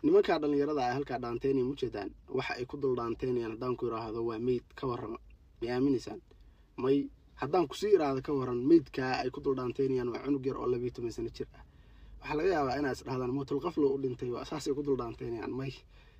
nimankaa dhallinyarada ah halkaa dhaanteynaya mujeedaan waxa ay ku dul dhaanteynayaan haddaan ku idhaahdo waa meyd ka warrama may aamineysaan may haddaan kusii iraahdo ka warran meydkaa ay ku dul dhaanteynayaan waa cunug yar oo labiiyo toban sano jir ah waxaa laga yaabaa inaad is dhahdaan mootul qaflo u dhintay waa saasay ku dul dhaanteynayaan may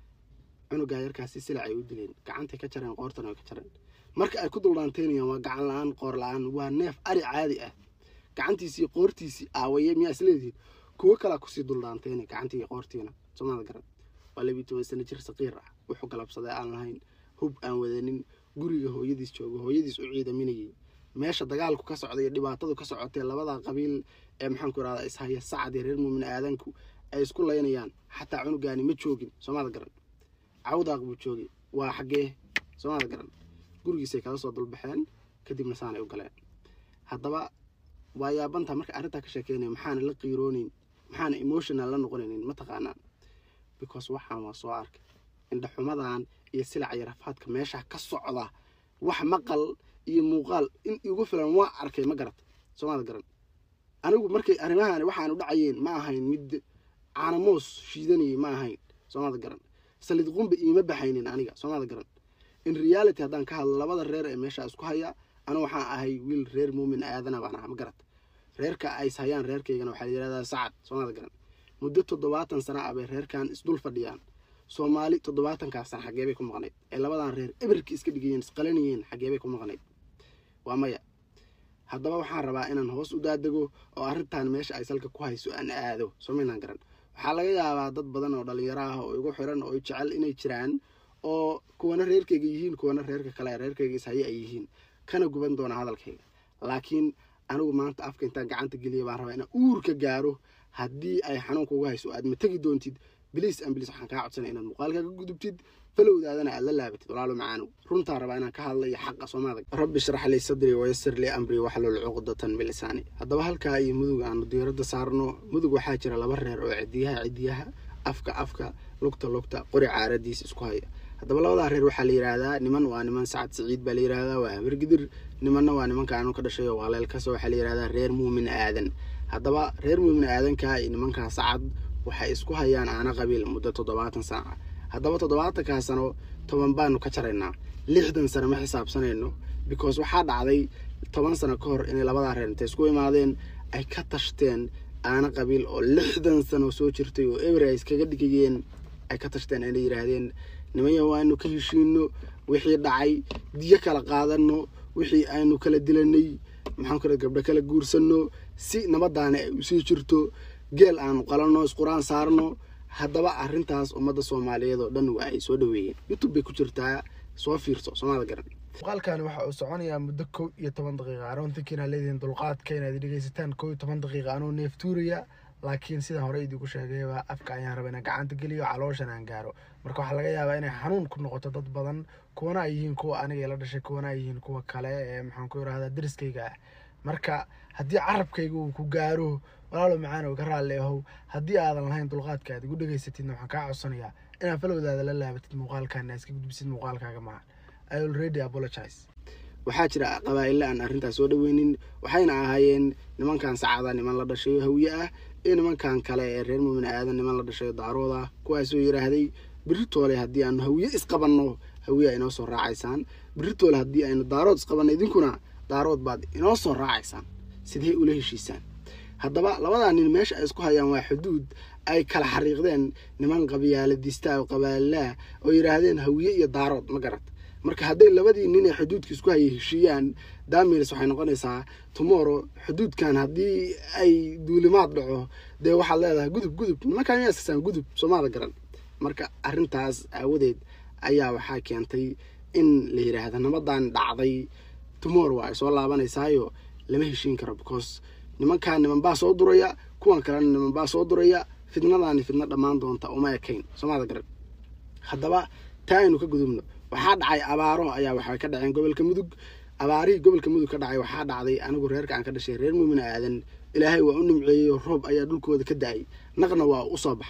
cunugaa yarkaasi silac ay u dileen gacantay ka jareen qoortana way ka jareen marka ay ku dul dhaanteynayaan waa gacan la-aan qoor la-aan waa neef ari caadi ah gacantiisii qoortiisii aawaye miyaa isleedihiin kuwo kalaa kusii dul dhaanteynay gacantii qoortiina somaada garan waa labiiyo toban sano jir saqiir ah wuxuu galabsaday aan lahayn hub aan wadanin guriga hooyadiis jooga hooyadiis u ciidaminayay meesha dagaalku ka socday iyo dhibaatadu ka socotee labada qabiil ee maxaanku irahdaa ishaya sacad iyo reer muumin aadanku ay isku laynayaan xataa cunugaani ma joogin soomada garan cawdaaq buu joogay waa xaggee soomada garan gurigiisay kala soo dulbaxeen kadibna saanay u galeen haddaba waa yaabanta marka arrintaa ka sheekeynaya maxaana la qiirooneyn maxaana emotional la noqonaynin mataqaanaan because waxaan waa soo arkay indhaxumadan iyo silaca iyo rafaadka meesha ka socda wax maqal iyo muuqaal in igu filan waa arkay ma garata soomada garan anigu markay arrimahan waxaanu dhacayeen ma ahayn mid caanamoos shiidanayay ma ahayn soomada garan salid qumba iima baxaynin aniga soomada garan in reality haddaan ka hadlo labada reer ee meesha isku haya anu waxaan ahay wiil reer muumin aadana baan aha ma garata reerka ays hayaan reerkaygana waxaa yidhahdaa sacad soomada garan muddo toddobaatan sana ah bay reerkan isdul fadhiyaan soomaali toddobaatankaas sana xaggee bay ku maqnayd ee labadan reer eberkii iska dhigayeen isqalanayeen xaggee bay ku maqnayd waa maya haddaba waxaan rabaa inaan hoos u daadego oo arrintan meesha ay salka ku hayso aan aado somaynaan garan waxaa laga yaabaa dad badan oo dhallinyaro ah oo igu xiran oo jecel inay jiraan oo kuwana reerkayga yihiin kuwana reerka kale reerkayga ishaye ay yihiin kana guban doona hadalkayga laakiin anigu maanta afka intaan gacanta geliya baan rabaa inaan uurka gaaro haddii ay xanuunka uga hayso aad ma tegi doontid biliis an biliis waxaan kaa codsanaya inaad muuqaalka ka gudubtid falowdaadana aad la laabatid walaalo macaanow runtaa rabaa inaan ka hadlayo xaqa soomaalida rabbi shrax lii sadrii wayasir lii amrii waxlul cuqdatan bilisaani haddaba halkaa iyo mudug aanu diiradda saarno mudug waxaa jira laba reer oo cidiyaha cidiyaha afka afka lugta lugta qori caaradiis isku haya haddaba labadaa reer waxaa la yidhaahdaa niman waa niman sacad siciid baa la yidhaahdaa waa habargidir nimanna waa nimanka anu ka dhashay oo waaleelkasa waxaa la yidhahdaa reer muumin aadan haddaba reer muumin aadanka iyo nimankaa sacad waxay isku hayaan aana qabiil muddo toddobaatan sana ah haddaba toddobaatankaa sano toban baanu ka jaraynaa lixdan sano ma xisaabsanayno because waxaa dhacday toban sano ka hor inay labadaa reer intay isku imaadeen ay ka tashteen aana qabiil oo lixdan sano soo jirtay oo eber ay iskaga dhigayeen ay ka tashteen inay yidhaahdeen nimanya waanu ka heshiino wixii dhacay diyo kala qaadano wixii aynu kala dilanay maxaan kura gabdho kala guursanno si nabadaana ay usii jirto geel aanu qalanno isquraan saarno haddaba arrintaas ummadda soomaaliyeed oo dhan waa ay soo dhaweeyeen youtube bay ku jirtaa soo fiirso soomaalida garan muuqaalkani waxa uu soconayaa muddo kow iyo toban daqiiqa aroontinka inaad leedihiin dulqaadka inaad dhegeysataan kow iyo toban daqiiqa anoo neeftuuraya laakiin sidaan hore idiinku sheegayba afka ayaan raba inaan gacanta geliyo calooshan aan gaaro marka waxaa laga yaabaa inay xanuun ku noqoto dad badan kuwana ay yihiin kuwa aniga ila dhashay kuwana ay yihiin kuwa kale ee maxaan ku irahdaa dariskayga ah marka haddii carabkayga uu ku gaaro walaalo macaanow ka raalli ahow haddii aadan lahayn dulqaadka aad igu dhegaysatidna waxaan kaa codsanayaa inaad falowdaada la laabatid muuqaalkaana iska gudbisid muuqaalkaaga maha i already apologize waxaa jira qabaa'ille aan arrintaas soo dhaweynin waxayna ahaayeen nimankan sacada niman la dhashayo hawiye ah iyo nimankan kale ee reer muumin aadan niman la dhashayo daarood ah kuwaasoo yidhaahday biritoole haddii aanu hawiye isqabanno hawiye inoo soo raacaysaan biritoole haddii aynu daarood isqabanno idinkuna daarood baad inoo soo raacaysaan sidee ula heshiisaan haddaba labadaa nin meesha ay isku hayaan waa xuduud ay kala xariiqdeen niman qabiyaaladista oo qabaalilaah oo yidhaahdeen hawiye iyo daarood ma garat marka hadday labadii nin ee xuduudka isku hayay heshiiyaan damirs waxay noqonaysaa tomorrow xuduudkan haddii ay duulimaad dhaco dee waxaad leedahay gudub gudub nimankaan miyaa iskasaan gudub soomaada garan marka arrintaas aawadeed ayaa waxaa keentay in la yidhaahda nabadan dhacday tomorrow ay soo laabanaysaayo lama heshiin karo because nimankaan niman baa soo duraya kuwan kalena niman baa soo duraya fidnadaani fidno dhammaan doonta uma ekayn soomaada garan haddaba taa aynu ka gudubno waxaa dhacay abaaro ayaa waxay ka dhaceen gobolka mudug abaarihii gobolka mudug ka dhacay waxaa dhacday anigu reerka aan ka dhashay reer muumin aadan ilaahay waa u nimceeyey roob ayaa dhulkooda ka da-ay naqna waa u soo baxa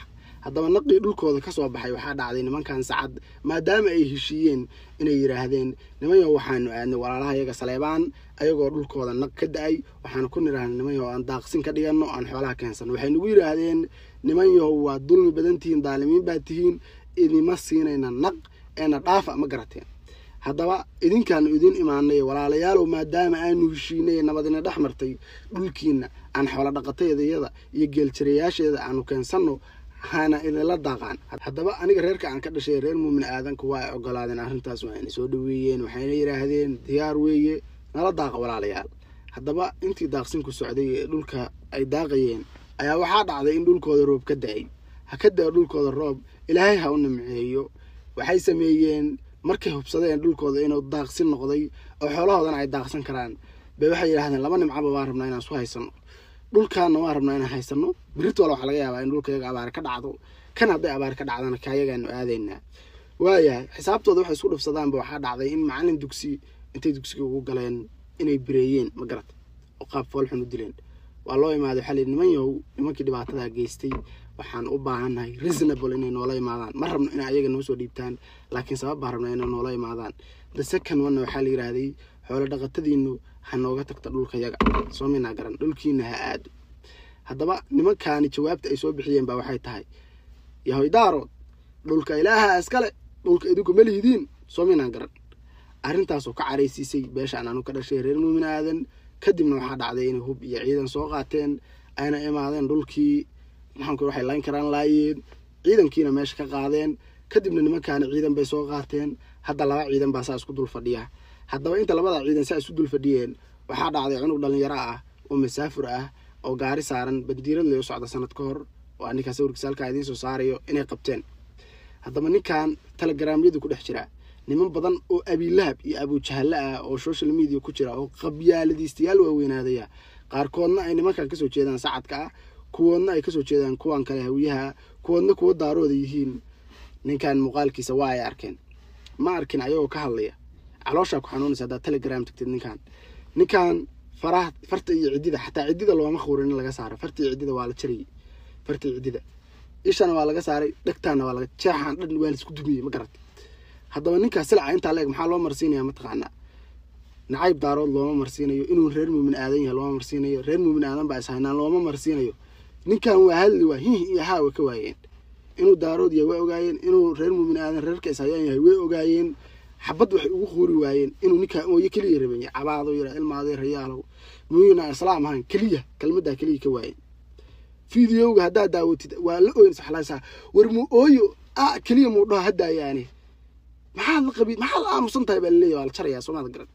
haddaba naqii dhulkooda kasoo baxay waxaa dhacday nimankan sacad maadaama ay heshiiyeen inay yidhaahdeen nimanyo waxaanu aadnay walaalaha iyaga saleebaan ayagoo dhulkooda naq ka da-ay waxaanu ku nidhahnay nimanyo aan daaqsin ka dhiganno aan xoolaha keensanno waxay nagu yidhaahdeen nimanyahow waa dulmi badan tihiin daalimiin baa tihiin idima siinayna naq eena dhaafa ma garateen haddaba idinkaanu idin imaanay walaalayaalow maadaama aanu heshiinay nabadina dhex martay dhulkiina aan xoolo dhaqataydayada iyo geeljirayaasheeda aanu keensanno hana idinla daaqaan haddaba aniga reerka aan ka dhashay reer muumin aadanku waa ay ogolaadeen arrintaas waayna soo dhaweeyeen waxayna yidhaahdeen diyaar weeye nala daaqa walaalayaal haddaba intii daaqsinku socday ee dhulka ay daaqayeen ayaa waxaa dhacday in dhulkooda roob ka da-ay ha ka da-o dhulkooda roob ilaahay ha u nimceeyo waxay sameeyeen markay hubsadeen dhulkooda inuu daaqsin noqday oo xoolahoodana ay daaqsan karaan bay waxay yidhahdeen laba nimcaba waan rabnaa inaan isu haysano dhulkaana waan rabnaa inaan haysano birit wala waxaa laga yaabaa in dhulka yaga abaar ka dhacdo kan hadday abaar ka dhacdana kaayagaanu aadaynaa waayahay xisaabtooda waxay isku dhufsadaanba waxaa dhacday in macalin dugsi intay dugsiga ugu galeen inay bireeyeen ma garat oo qaab foolxun u dileen waa loo imaaday waxaa layidhi niman yahow nimankii dhibaatadaa geystay waxaan u baahannahay reasonable inay noola imaadaan ma rabno inay ayaga noo soo dhiibtaan laakiin sabab baan rabnaa inay noola imaadaan the second one waxaa la yidhaahday xoolo dhaqatadiinu ha nooga tagta dhulka yaga soo minaa garan dhulkiina ha aado haddaba nimankaani jawaabta ay soo bixiyeen baa waxay tahay yahoy daarood dhulka ilaaha iskale dhulka idinku ma lihidiin soo minaa garan arrintaasoo ka caraysiisay beeshaan aanu ka dhashay reer muumin aadan kadibna waxaa dhacday inay hub iyo ciidan soo qaateen ayna imaadeen dhulkii maxaanku waxay layn karaan laayeen ciidankiina meesha ka qaadeen kadibna nimankaani ciidan bay soo qaateen hadda laba ciidan baa saa isku dul fadhiya haddaba inta labada ciidan saa isu dul fadhiyeen waxaa dhacday cunug dhalinyaro ah oo masaafur ah oo gaari saaran bandiirad lay u socda sanad ka hor waa ninkaa sawirkiisa halkaa idiin soo saarayo inay qabteen haddaba ninkan telegramyadu ku dhex jira niman badan oo abiilahab iyo abujahalle ah oo social media ku jira oo qabyaaladiistayaal waaweynaadaya qaarkoodna ay nimankan kasoo jeedaan sacadka ah kuwoodna ay kasoo jeedaan kuwan kale hawiyaha kuwoodna kuwo daarooda yihiin ninkan muuqaalkiisa waa ay arkeen ma arkin ayagoo ka hadlaya calooshaa ku xanuunaysa haddaad telegram tagtid ninkan ninkan faraha farta iyo ciddida xataa ciddida looma khuurin in laga saaro farta iyo ciddida waa la jarayay farta iyo ciddida ishana waa laga saaray dhegtaana waa laga jeexaan dhan waa laisku dumiyey ma garat haddaba ninkaas silca intaa leeg maxaa loo marsiinaya mataqaanaa nacayb daarood looma marsiinayo inuu reer muumin aadan yahay looma marsiinayo reer muumin aadan baa ishaynaan looma marsiinayo ninkan waa hadli waa hih iyo haa way ka waayeen inuu daarood yahay way ogaayeen inuu reer muumin aadan reerka ishayaan yahay way ogaayeen xabad waxay ugu quuri waayeen inuu ninkaa ooyo keliya rabay cabaado yara ilmaado rayaalow muyuna islaam ahaan keliya kelmaddaa keliya ka waayeen fideoga haddaad daawatid waa la ooyn saxlaysaa war mu ooyo a keliya muu dhaho haddaayaani maxaad la qabi maxaad la aamusan tahay baa laleeyahy waa la jarayaa soomaad garan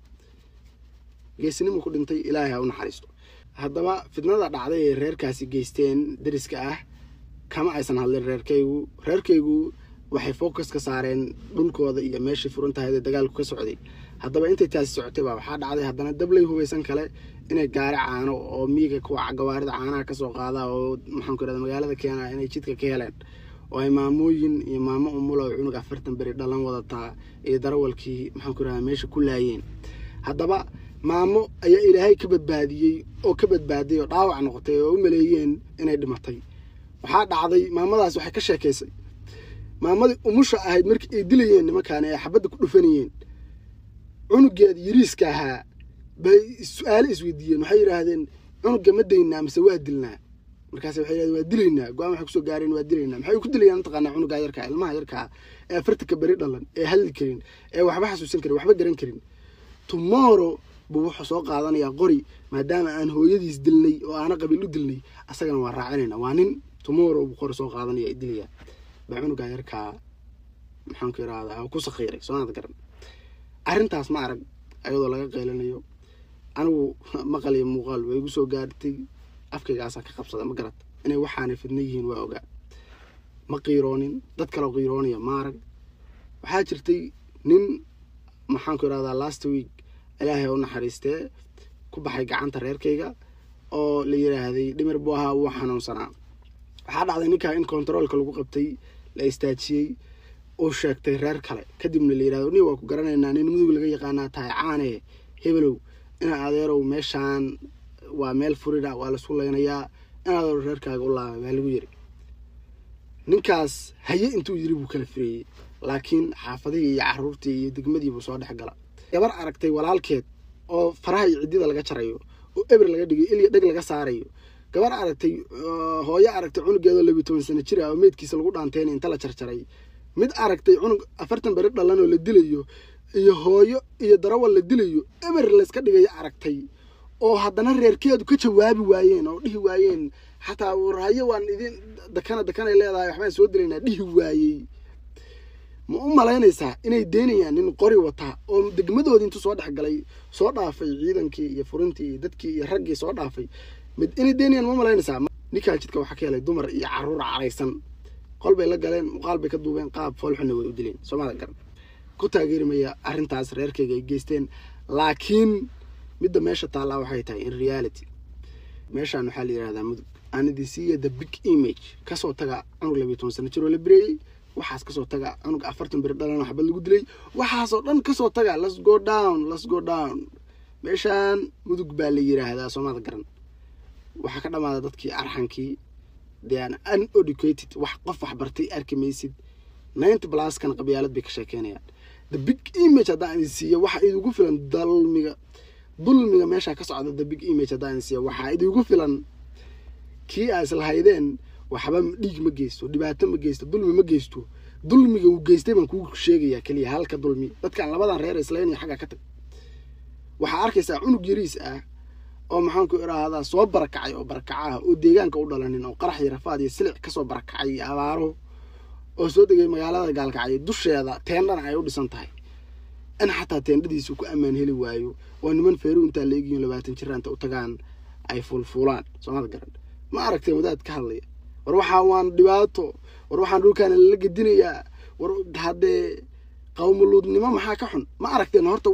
geesinimu ku dhintay ilaahay ha u naxariisto haddaba fidnada dhacday ee reerkaasi geysteen deriska ah kama aysan hadlin reerkaygu reerkaygu waxay focus ka saareen dhulkooda iyo meeshay furan tahay ee dagaalku ka socday haddaba intay taasi socotay baa waxaa dhacday haddana dablay hubaysan kale inay gaari caano oo miiga kuwa gawaarida caanaha kasoo qaada oo maxaanku irahda magaalada keena inay jidka ka heleen oo ay maamooyin iyo maamo umula oo cunug afartan beri dhalan wadataa iyo darawalkii maxaanku irahda meesha ku laayeen haddaba maamo ayaa ilaahay ka badbaadiyey oo ka badbaadiyay oo dhaawac noqotay oo u maleeyeen inay dhimatay waxaa dhacday maamadaas waxay ka sheekaysay maamadii umusha ahayd markii ay dilayeen nimankaani ay xabadda ku dhufanayeen cunugeeda yariiska ahaa bay su-aale isweydiiyeen waxay yidhaahdeen cunugga ma daynaa mise waa dilnaa markaas waxay yidhahdeen waa dilaynaa go-aan waxay kusoo gaareen waa dilaynaa maxay ku dilayaan mataqaanaa cunugaa yarkaa ilmaha yarkaa ee afartanka beri dhalan ee hadli karin ee waxba xasuusan karin waxba garan karin tomorrow buu wuxuu soo qaadanayaa qori maadaama aan hooyadiis dilnay oo aana qabiil u dilnay asagana waa raacinayna waa nin tomorrow buu qori soo qaadanaya ay dilayaa baa cunugaa yarkaa maxaanku irahdaa ku sakiiray soomaad garan arrintaas ma arag ayadoo laga qeylanayo anigu maqal iyo muuqaal way igu soo gaartay afkaygaasaa ka qabsada ma garat inay waxaanay fidna yihiin waa ogaa ma qiiroonin dad kaleo qiiroonaya ma arag waxaa jirtay nin maxaanku irahdaa last week ilaahay u naxariistee ku baxay gacanta reerkayga oo la yidhaahday dhimir buu ahaa wuu xanuunsanaa waxaa dhacday ninkaa in kontaroolka lagu qabtay la istaajiyey uu sheegtay reer kale kadibna la yidhahdo nin waa ku garanaynaa nin mudug laga yaqaanaa tahay caane hebelow ina adeerow meeshaan waa meel furida waa laisku leynayaa in adeero reerkaaga u laabay baa lagu yiri ninkaas haye intuu yiri buu kala fireeyey laakiin xaafadihii iyo caruurtii iyo degmadiibuu soo dhex gala gabar aragtay walaalkeed oo faraha iyo ciddida laga jarayo oo eber laga dhigayo ilya dheg laga saarayo gabar aragtay hooyo aragtay cunugeedoo labiyi toban sano jir ah oo meydkiisa lagu dhaanteynay inta la jarjaray mid aragtay cunug afartan beri dhalan oo la dilayo iyo hooyo iyo darawal la dilayo eber layska dhigayo aragtay oo haddana reerkeedu ka jawaabi waayeen oo dhihi waayeen xataa warhayo waan idin dakana dakanay leedahay waxbaan soo dilaynaa dhihi waayey ma u malaynaysaa inay deynayaan nin qori wataa oo degmadoodii intuu soo dhexgalay soo dhaafay ciidankii iyo furintii iyo dadkii iyo raggii soo dhaafay mid inay deynayaan ma malaynaysaa ninkaa jidka waxaa ka helay dumar iyo caruur caraysan qol bay la galeen muuqaal bay ka duubeen qaab foolxuna way u dileen soomada garan ku taageerimaya arrintaas reerkayga ay geysteen laakiin midda meesha taallaa waxay tahay in reality meeshaan waxaa la yidhahdaa mudug anidisiiya the big image kasoo taga cunug labiyi toban sano jiroo la bireeyey waxaas kasoo taga cunug afartan beri dhalan waxbad lagu dilay waxaasoo dhan kasoo taga let's go down let's go down meeshaan mudug baa la yidhaahdaa soomada garan waxaa ka dhamaada dadkii arxankii they are uneducated wax qof wax bartay arki maysid ninety pluskan qabyaalad bay ka sheekeynayaan the big image haddaan idin siiyo waxa idigu filan dalmiga dulmiga meeshaa ka socda the big image haddaan idin siiyo waxaa idigu filan kii aa islahaydeen waxba dhiig ma geysto dhibaato ma geysto dulmi ma geysto dulmiga uu geystay baan kuu sheegayaa keliya halka dulmi dadkan labadan reer islaynaya xaggaa ka tag waxaa arkaysaa cunug yariis ah oo maxaanku idhaahdaa soo barakacay oo barakaca ah oo deegaanka u dhalanin oo qarax iyo rafaad iyo silic kasoo barakacay iyo abaaro oo soo degay magaalada gaalkacyo dusheeda teendhana ay u dhisan tahay in xataa teendhadiisu ku ammaan heli waayo oo niman feeru intaa la egiyin labaatan jira inta u tagaan ay fuulfuulaan soomada garan ma aragteen wadaad ka hadlaya war waxaa waan dhibaato war waxaan dhulkaana lala gedinayaa war haddee qawmuluudnimo maxaa ka xun ma aragteen horta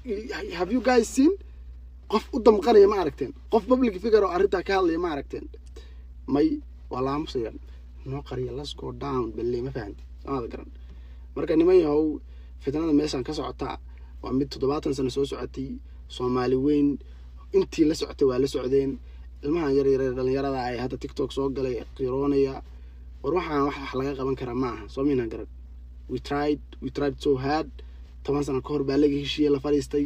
have you guys seen qof u damqanaya ma aragteen qof public figure oo arrintaa ka hadlaya ma aragteen may waa laamusayaan noo qariya let's go down balle ma fahanti soomada garan marka niman yahow fitnada meeshaan ka socotaa waa mid toddobaatan sano soo socotay soomaali weyn intii la socotay waa la socdeen ilmahan yar yar dhalinyarada ay hadda tiktok soo galay qiroonaya war waxaan wax wax laga qaban karaa ma aha soo miinaan garan we tried we tried so hard toban sano ka hor baa laga heshiiyey la fadhiistay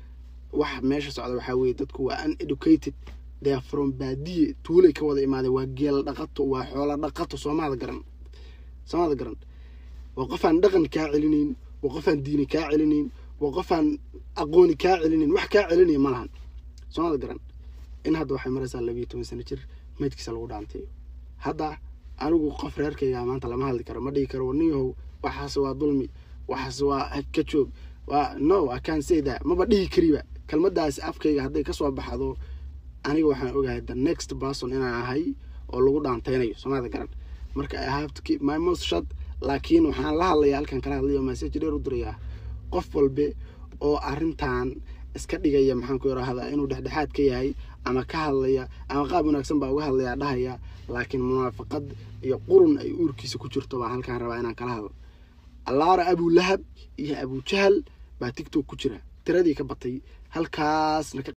wax meesha socda waxaa weeye dadku waa uneducated they are from baadiye tuulay ka wada imaadeen waa geel dhaqato waa xoola dhaqato soomada garan soomada garan waa qofaan dhaqan kaa celinayn waa qofaan diini kaa celinayn waa qofaan aqooni kaa celinayn wax kaa celinaya ma lahan soomada garan in hadda waxay maraysaa labiiyo toban sano jir meydkiisa lagu dhaantayo hadda anigu qof reerkayga maanta lama hadli karo ma dhihi karo nin yahow waxaas waa dulmi waxaas waa ka joog waa no i can say that maba dhihi kariba kelmadaas afkayga hadday kasoo baxdo aniga waxaan ogahay the next person inaan ahay oo lagu dhaanteynayo soomada garan marka i have to keep my mouth shut laakiin waxaan la hadlayaa halkan kala hadlaya message dheer u dirayaa qof walbe oo arrintan iska dhigaya maxaan ku irahdaa inuu dhexdhexaad ka yahay ama ka hadlaya ama qaab wanaagsan baa uga hadlaya dhahaya laakiin munaafaqad iyo qurun ay uurkiisa ku jirto baan halkaan rabaa inaan kala hadlo allaara abulahab iyo abujahal baa tigtok ku jira tiradii ka batay halkaasna